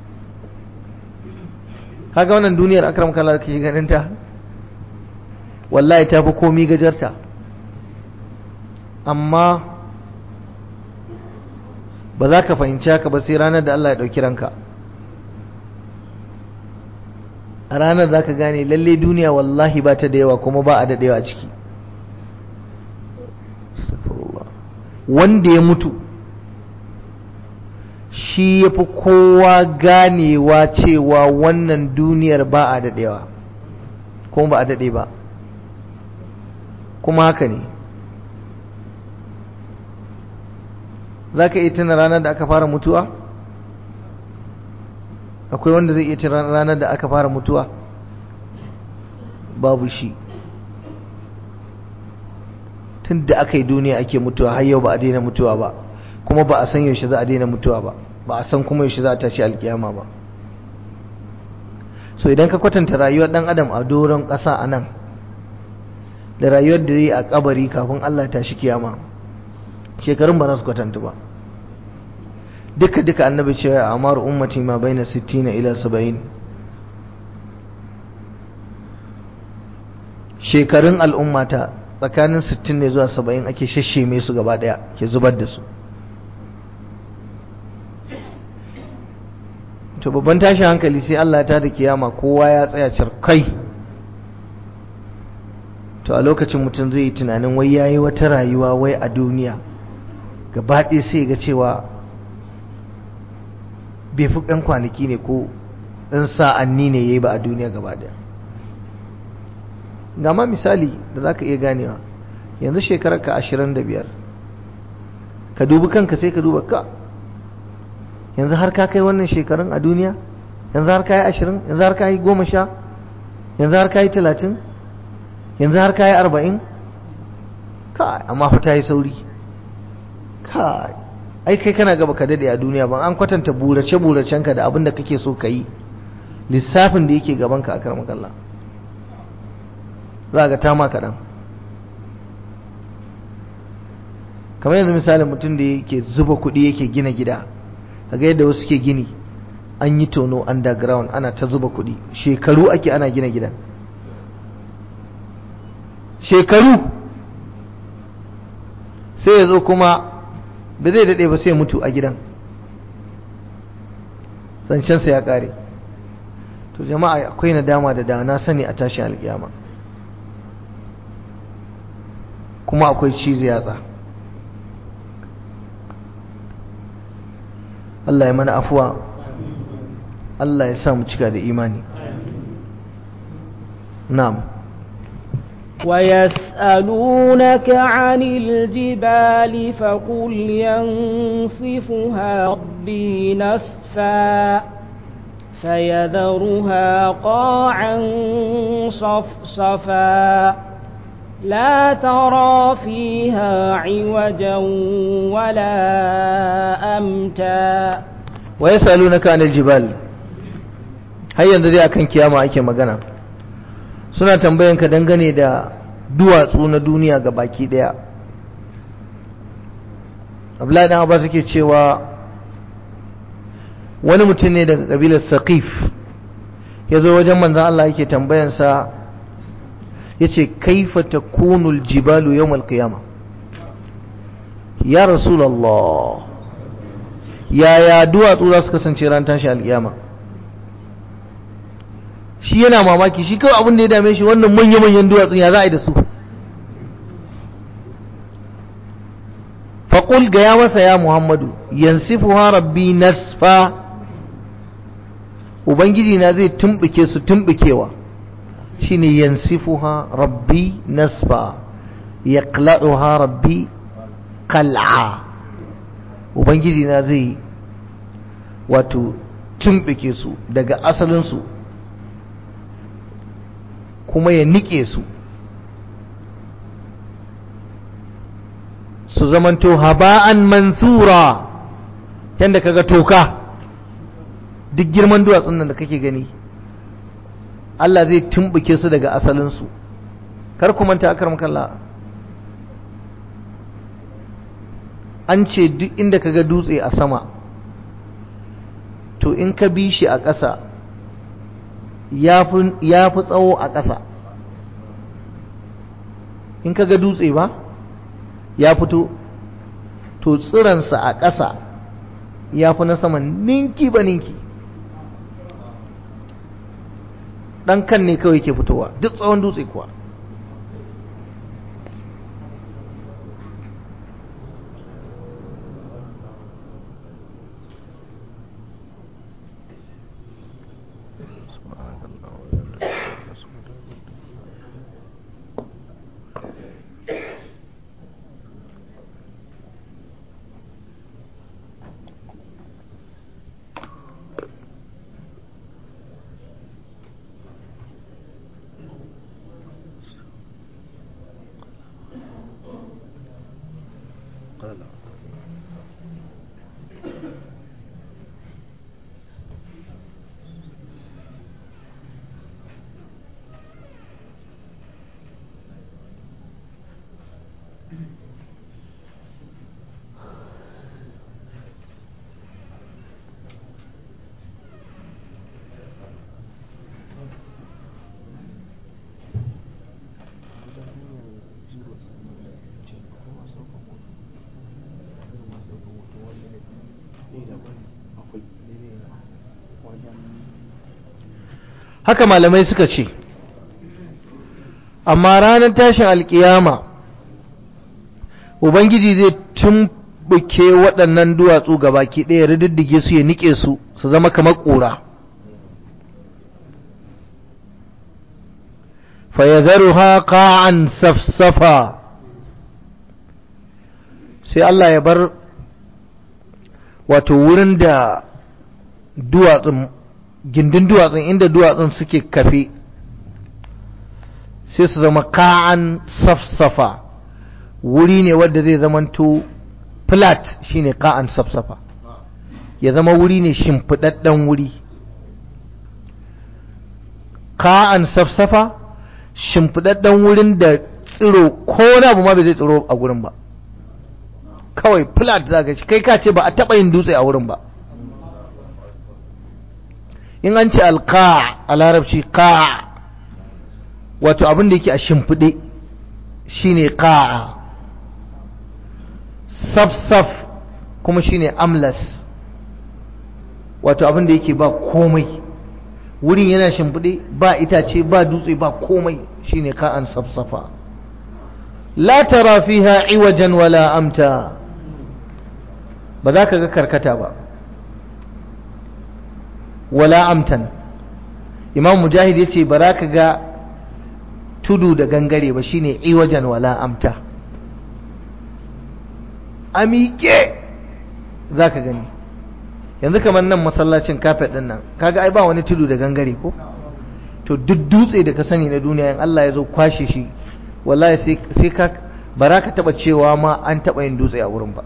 Speaker 1: kaga wannan duniyar akram kala kake ganin ta wallahi ta fi komi gajarta amma ba za ka fahimci haka ba sai ranar da Allah ya ɗauki ranka a ranar za ka gane lalle duniya wallahi ba ta da yawa kuma ba a daɗewa ciki wanda ya mutu shi ya fi kowa ganewa cewa wannan duniyar ba a daɗewa kuma ba a daɗe ba kuma haka ne za ka iya tuna ranar da aka fara mutuwa akwai wanda zai iya tuna ranar da aka fara mutuwa babu shi tun da aka yi duniya ake mutuwa har yau ba a daina mutuwa ba kuma ba a san yaushe za a daina mutuwa ba ba a san kuma yaushe za a tashi alkiyama ba so idan ka kwatanta rayuwar dan adam a doron ƙasa a nan da rayuwar da zai a kabari kafin Allah tashi kiyama shekarun ba za su kwatanta ba duka duka annabi ce a amar ummati ma baina 60 ila 70 shekarun al'ummata tsakanin 60 ne zuwa 70 ake shasheme su gaba daya ke zubar da su to babban tashin hankali sai Allah ta da kiyama kowa ya tsaya cirkai to a lokacin mutum zai yi tunanin wai yayi wata rayuwa wai a duniya gaba ɗaya sai ga cewa bai fi ɗan kwanaki ne ko ɗan sa'anni ne ya yi ba a duniya gaba ɗaya ga ma misali da za ka iya ganewa yanzu shekarar ka ashirin da biyar ka dubi kanka sai ka duba ka yanzu har ka kai wannan shekarun a duniya yanzu har ka yi ashirin yanzu har ka yi goma sha yanzu har ka yi talatin yanzu har ka yi arba'in ka amma fa ta yi sauri ka ai kai kana gaba ka dade a duniya ban an kwatanta burace buracenka da abin da kake so ka yi lissafin da yake gaban ka a karmar Allah za ga tama kaɗan kamar yanzu misalin mutum da yake zuba kuɗi yake gina gida kaga yadda wasu ke gini an yi tono underground ana ta zuba kuɗi shekaru ake ana gina gidan shekaru sai ya zo kuma ba zai daɗe ba sai mutu a gidan zancensa ya ƙare to jama'a akwai nadama da dana sani a tashi alƙiyama kuma akwai cizo yatsa Allah ya mana afuwa Allah ya sa mu cika da imani na'am
Speaker 2: ويسألونك عن الجبال فقل ينصفها ربي نسفا فيذرها قاعا صفصفا لا ترى فيها عوجا ولا أمتا
Speaker 1: ويسألونك عن الجبال هيا ندري akan kiyama ake magana suna tambayanka dangane da duwatsu na duniya ga baki daya Abdullahi dan Abbas yake cewa wani mutum ne daga kabilar Saqif yazo wajen manzon Allah yake tambayansa yace kaifa takunu aljibalu yawm alqiyama ya rasulullah yaya duwatsu za su kasance ran tashi alkiyama shi yana mamaki shi kawai abin da ya dame shi wannan manya-manyan duwatsun ya za a yi da su faƙul ga ya masa ya muhammadu yansifu rabbi nasfa ubangiji na zai tumɓuke su tumɓukewa shine yansifuha rabbi nasfa yaqla'uha rabbi qal'a ubangiji na zai wato tumɓuke su daga asalinsu kuma ya nike su su zamanto haba'an mansura yadda kaga toka duk girman duwatsun nan da kake gani Allah zai tumbuke su daga asalinsu kar ku manta akar makalla an ce duk inda kaga dutse a sama to in ka bi shi a ƙasa ya fi tsawo a ƙasa in ka ga dutse ba ya fito to tsiransa a ƙasa ya fi na saman ninki ba ninki ɗan kan ne kawai ke fitowa duk tsawon dutse kuwa haka malamai suka ce amma ranar tashin alkiyama ubangiji zai tumbuke waɗannan duwatsu gabaki ɗaya rididdige su ya nike su su zama kamar ƙura fayadharuha qa'an safsafa sai Allah ya bar wato wurin da duwatsun gindin duwatsun inda duwatsun suke kafe sai su zama ka'an safsafa wuri ne wadda zai zamanto flat shine ka'an safsafa ya zama wuri ne shimfiɗaɗɗen wuri ka'an safsafa shimfiɗaɗɗen wurin da tsiro ko na abu ma bai zai tsiro a wurin ba kawai flat za ka kai ka ce ba a taɓa yin dutse a wurin ba in an ce alka a larabci ka wato abin da yake a shimfiɗe shine ka saf-saf kuma shine amlas wato abin da yake ba komai wurin yana shimfiɗe ba itace ba dutse ba komai shine ka'an safsafa la tara fiha iwajan wala amta ba za ka ga karkata ba wala amtan imam mujahid yace ba za ka ga tudu da gangare ba shine iwajan wala amta amike za ka gani yanzu kamar nan masallacin kafet din nan kaga ai ba wani tudu da gangare ko to duk dutse da ka sani na duniya in Allah ya zo kwashe shi wallahi sai ka bara ka taba cewa ma an taba yin dutse a wurin ba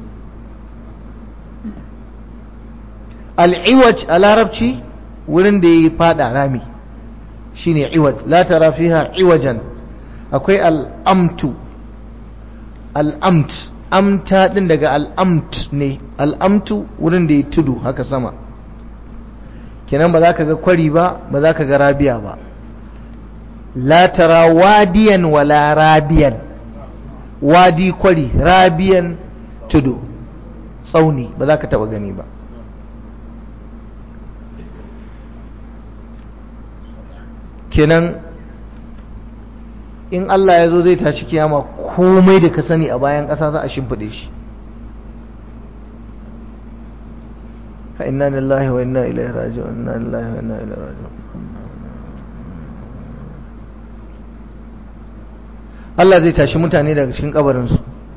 Speaker 1: al'iwaj a larabci wurin da ya yi fada rami shine iwaj la tara fiha iwajan akwai al'amtu al'amt amta din daga al'amt ne al'amtu wurin da ya tudu haka sama kenan ba za ka ga kwari ba ba za ka ga rabiya ba la tara wadiyan wala rabiyan wadi kwari rabiyan tudu tsauni ba za ka taba gani ba kenan in Allah ya zo zai tashi kiyama komai da ka sani a bayan ƙasa za a shimfiɗe shi fa inna lillahi wa inna ilaihi raji'un inna lillahi wa inna ilaihi raji'un Allah zai tashi mutane daga cikin kabarinsu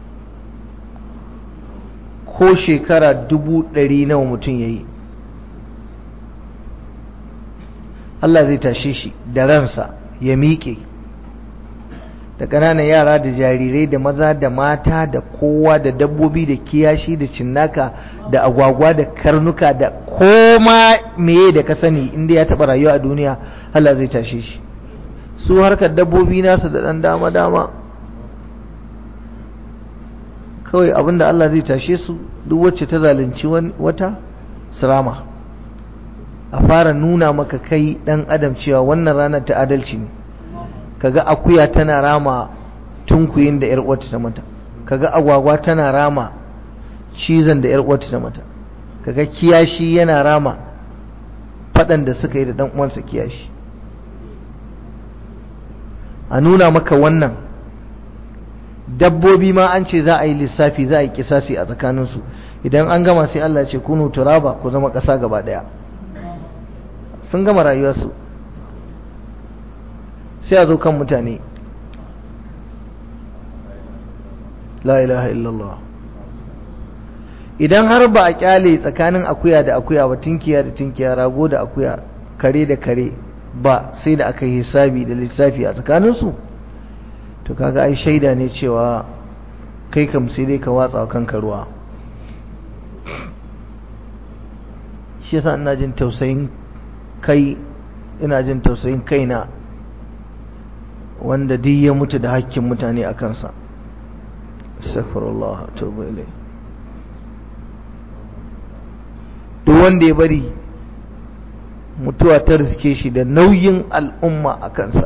Speaker 1: ko shekara dubu ɗari nawa mutum ya yi Allah zai tashe shi da ransa ya miƙe da ƙananan yara da jarirai da maza da mata da kowa da dabbobi da kiyashi da cinnaka da agwagwa da karnuka da koma meye da ka sani inda ya taɓa rayuwa a duniya Allah zai tashe shi su harkar dabbobi nasu da ɗan dama-dama kawai abinda Allah zai tashe su duk wacce ta zalunci wata sirama a fara nuna maka kai dan adam cewa wannan ranar ta adalci ne kaga akuya tana rama tunkuyin da yar uwarta ta mata kaga agwagwa tana rama cizon da yar uwarta ta mata kaga kiyashi yana rama fadan da suka yi da dan uwansa kiyashi a nuna maka wannan dabbobi ma an ce za a yi lissafi za a yi kisasi a tsakaninsu idan an gama sai Allah ce kunu turaba ku zama ƙasa gaba ɗaya sun gama rayuwarsu sai a zo kan mutane la ilaha illallah idan har ba a kyale tsakanin akuya da akuya ba tinkiya da tinkiya rago da akuya kare da kare ba sai da aka yi hisabi da lissafi a tsakaninsu to kaga ai shaida ne cewa kai kam sai dai ka watsa kanka ruwa shi yasa ina jin tausayin kai ina jin tausayin kaina wanda duk ya mutu da hakkin mutane a kansa astaghfirullah tauba ilai duk wanda ya bari mutuwa ta riske shi da nauyin al'umma a kansa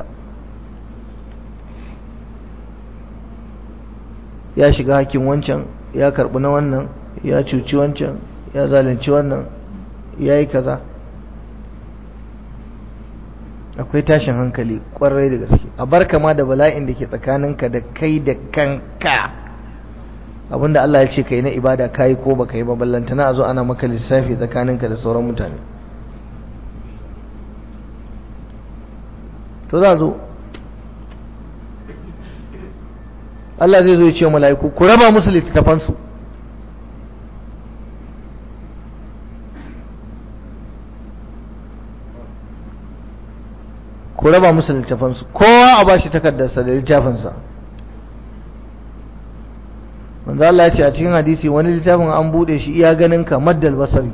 Speaker 1: ya shiga hakkin wancan ya karbi na wannan ya cuci wancan ya zalunci wannan ya yi kaza akwai tashin hankali kwarai da gaske a bar kama da bala'in da ke tsakaninka da kai da kanka abinda Allah ya ce kai na ibada kayi ko baka yi ba ballantana a zo ana maka lissafi tsakaninka da sauran mutane to za zo Allah zai zo ya ce mala'iku ku raba musu littattafansu ku raba musu littafansu kowa a bashi takardarsa da littafinsa manzo Allah ya ce a cikin hadisi wani littafin an bude shi iya ganin ka maddal basari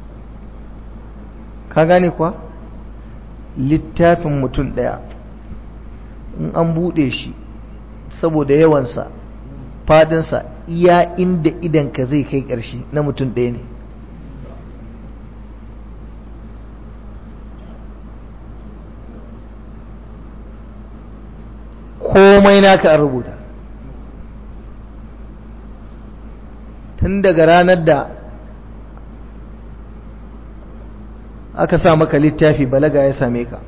Speaker 1: ka gane kuwa littafin mutum daya in an bude shi saboda yawansa fadinsa iya inda idan ka zai kai ƙarshe na mutum ɗaya ne komai naka an rubuta tun daga ranar da aka sa maka littafi balaga ya same ka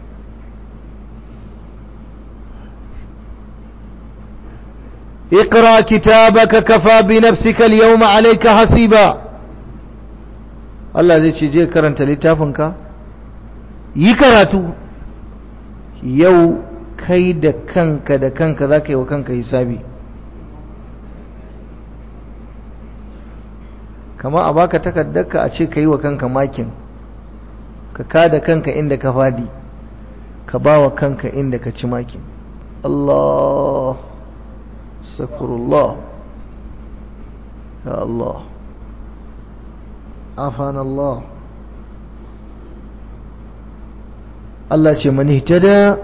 Speaker 1: اقرأ كتابك كفى بنفسك اليوم عليك حسيبا Allah zai ce je karanta littafinka yi karatu yau kai da kanka da kanka za ka yi wa kanka hisabi kama a baka takardarka a ce ka yi wa kanka makin ka kada kanka inda ka fadi ka ba wa kanka inda ka ci makin Allah sakurullah ya Allah afan Allah Allah ce mani tada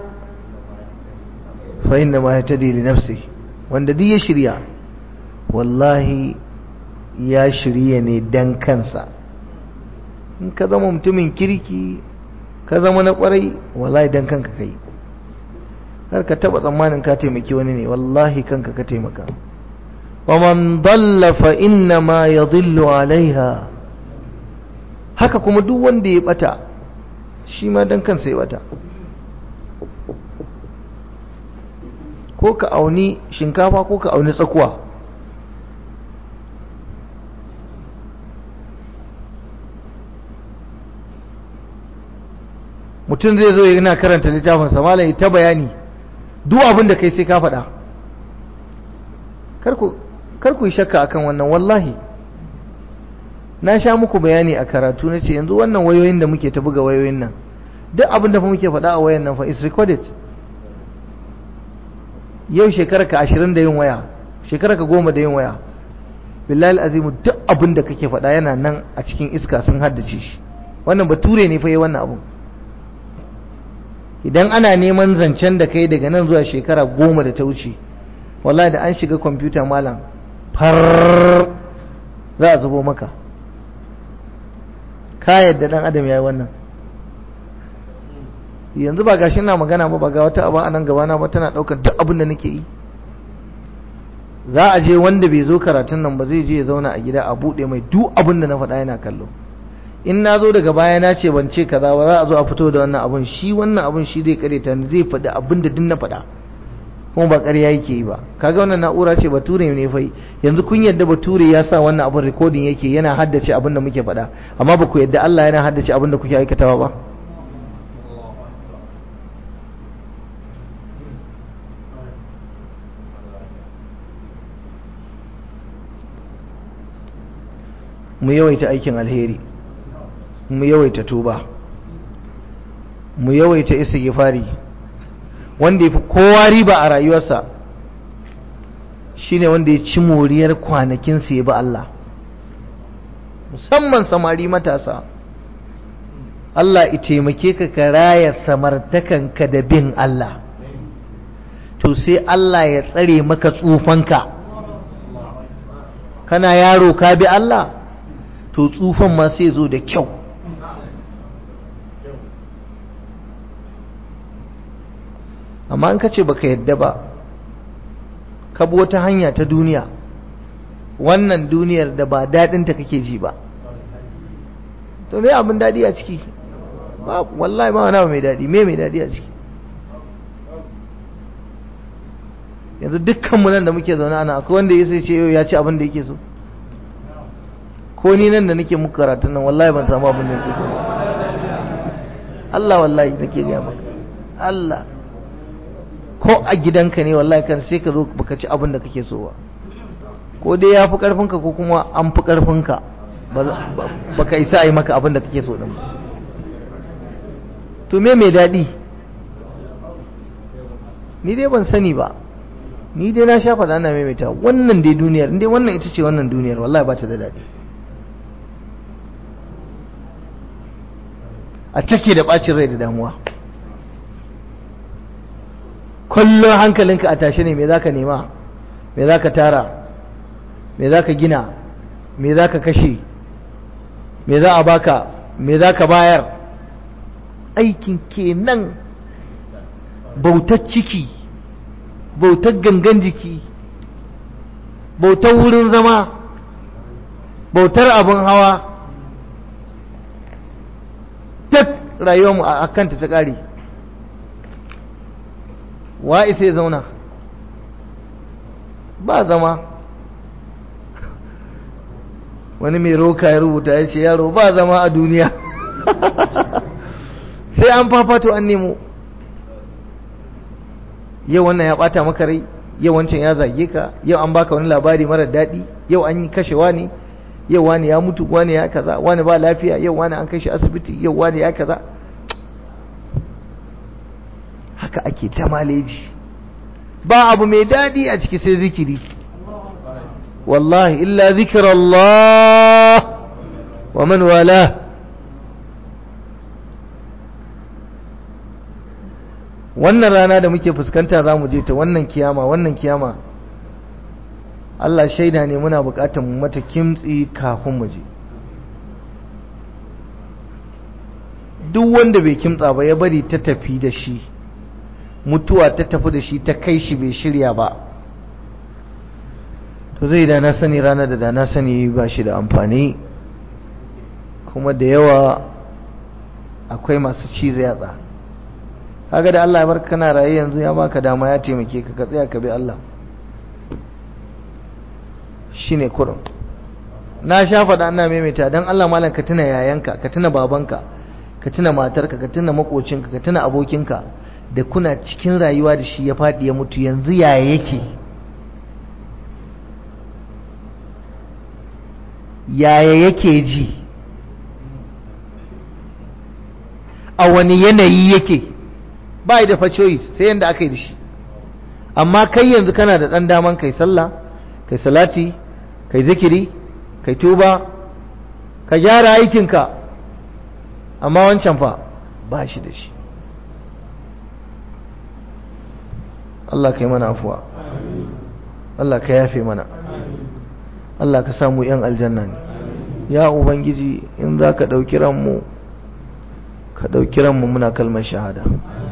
Speaker 1: fa inna ma yatadi li nafsi wanda duk ya shirya wallahi ya shirya ne dan kansa in ka zama mutumin kirki ka zama na kwarai wallahi dan kanka kai har ka taba tsammanin ka taimaki wani ne wallahi kanka ka taimaka wa man dalla fa inna ma yadhillu alaiha haka kuma duk wanda ya bata shi ma dan kansa ya bata ko ka auni shinkafa ko ka auni tsakuwa mutum zai zo yana karanta littafinsa malami ta bayani duk abin da kai sai ka faɗa kar ku yi shakka akan wannan wallahi na sha muku bayani a karatu na ce yanzu wannan wayoyin da muke ta buga wayoyin nan duk abin da muke faɗa a wayan nan fa is recorded yau shekara ka ashirin da yin waya shekara ka goma da yin waya billahi azimu duk abin da kake faɗa yana nan a cikin iska sun haddace shi wannan bature ne fa yi wannan abun idan ana neman zancen da kai daga nan zuwa shekara goma da ta wuce wallahi da an shiga kwamfuta malam far za a zubo maka ka yadda dan adam ya yi wannan yanzu ba gashi na magana ba ba ga wata abu a nan gabana ba tana ɗaukar duk abin da nake yi za a je wanda bai zo karatun nan ba zai je ya zauna a gida a buɗe mai duk abin da na faɗa yana kallo in na zo daga baya na ce ban ce kaza ba za a zo a fito da wannan abun shi wannan abun shi zai kareta ni zai faɗi abin da din na faɗa kuma ba ƙarya yake yi ba kaga wannan na'ura ce bature ne fai yanzu kun yadda bature ya sa wannan abun recording yake yana haddace abin da muke faɗa amma ba ku yadda Allah yana haddace abin da kuke aikatawa ba mu yawaita aikin alheri mu yawaita tuba mu yawaita istighfari wanda yafi kowa riba a rayuwarsa shine wanda ya ci moriyar kwanakin sa ya bi Allah musamman samari matasa Allah ya taimake ka ka raya samartakanka da bin Allah to sai Allah ya tsare maka tsufanka kana yaro ka bi Allah to tsufan ma sai zo da kyau amma an kace baka yadda ba ka bi wata hanya ta duniya wannan duniyar da ba daɗinta kake ji ba to me abin daɗi a ciki ba wallahi ba wani mai daɗi me mai daɗi a ciki yanzu dukkanmu nan da muke zaune ana akwai wanda ya sai ce yau ya ci abin da yake so ko ni nan da nake muku karatun nan wallahi ban samu abin da yake so Allah wallahi nake gaya maka Allah ko a gidanka ne wallahi kan sai ka zo baka ci abin da kake so ba ko dai ya fi karfinka ko kuma an fi karfinka baka isa a yi maka abin da kake so din to me mai daɗi ni dai ban sani ba ni dai na sha faɗa ana maimaita wannan dai duniyar dai wannan ita ce wannan duniyar wallahi ba ta da daɗi a take da ɓacin rai da damuwa kullum hankalinka a tashe ne me za ka nema me za ka tara me za ka gina me za ka kashe me za a baka me za ka bayar aikin kenan bautar ciki bautar gangan jiki bautar wurin zama bautar abin hawa duk rayuwarmu a kanta ta ƙare wa isa ya zauna ba zama wani mai roka ya rubuta ya ce yaro ba zama a duniya sai an fafato an nemo yau wannan ya bata maka rai yau wancan ya zage ka yau an baka wani labari mara daɗi yau an yi kashewa ne yau wani ya mutu wani ya kaza wani ba lafiya yau wani an kai shi asibiti yau wani ya kaza haka ake ta maleji ba abu mai daɗi a ciki sai zikiri wallahi illa zikirallah wa man wala wannan rana da muke fuskanta za mu je ta wannan kiyama wannan kiyama Allah shaida ne muna bukatar mu mata kimtsi kafin mu je duk wanda bai kimtsa ba ya bari ta tafi da shi mutuwa ta tafi da shi ta kai shi bai shirya ba to zai da na sani ranar da da na sani ba shi da amfani kuma da yawa akwai masu cizo yatsa kaga da Allah ya bar kana raye yanzu ya baka dama ya taimake ka ka tsaya ka bi Allah shine kurum na sha faɗa ana maimaita don Allah malam ka tuna yayanka ka tuna babanka ka tuna matarka ka tuna makocinka ka tuna abokinka da kuna cikin rayuwa da shi ya faɗi ya mutu yanzu yaya yake yaya yake ji a wani yanayi yake ba da facoyi sai yadda aka yi da shi amma kai yanzu kana da ɗan daman kai sallah kai salati kai zikiri kai tuba ka gyara aikinka amma wancan fa ba shi da shi Allah ka yi mana afuwa Allah ka yafe mana Allah ka samu yan aljanna ne ya ubangiji in za ka ɗauki ranmu ka ɗauki ranmu muna kalmar shahada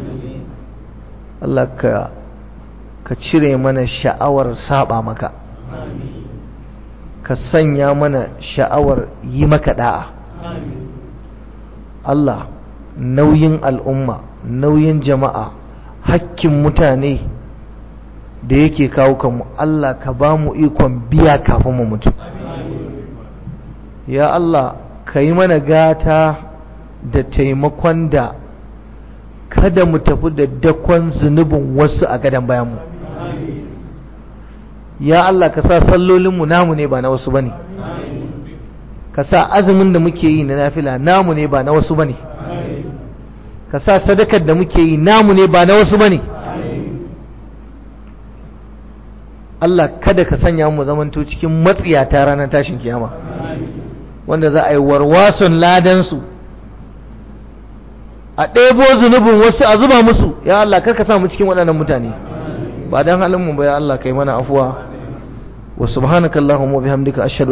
Speaker 1: Allah ka ka cire mana sha'awar saba maka ka sanya mana sha'awar yi maka da'a Allah nauyin al'umma nauyin jama'a hakkin mutane da yake kawo kanmu Allah ka ba mu ikon biya kafin mu mutu ya Allah ka yi mana gata da taimakon da kada mu tafi da dakon zunubin wasu a gadon bayanmu ya Allah ka sa sallolinmu namu ne ba na wasu ba ne ka sa azumin da muke yi na nafila namu ne ba na wasu bane ka sa sadakar da muke yi namu ne ba na wasu bane Allah kada ka sanya mu zamanto cikin matsiyata ranar tashin kiyama wanda za a yi warwason ladansu a ɗebo zunubin wasu a zuba musu ya Allah kar ka sa mu cikin waɗannan mutane ba don halin mu ba ya Allah kai mana afuwa wa subhanakallahumma wa bihamdika ashhadu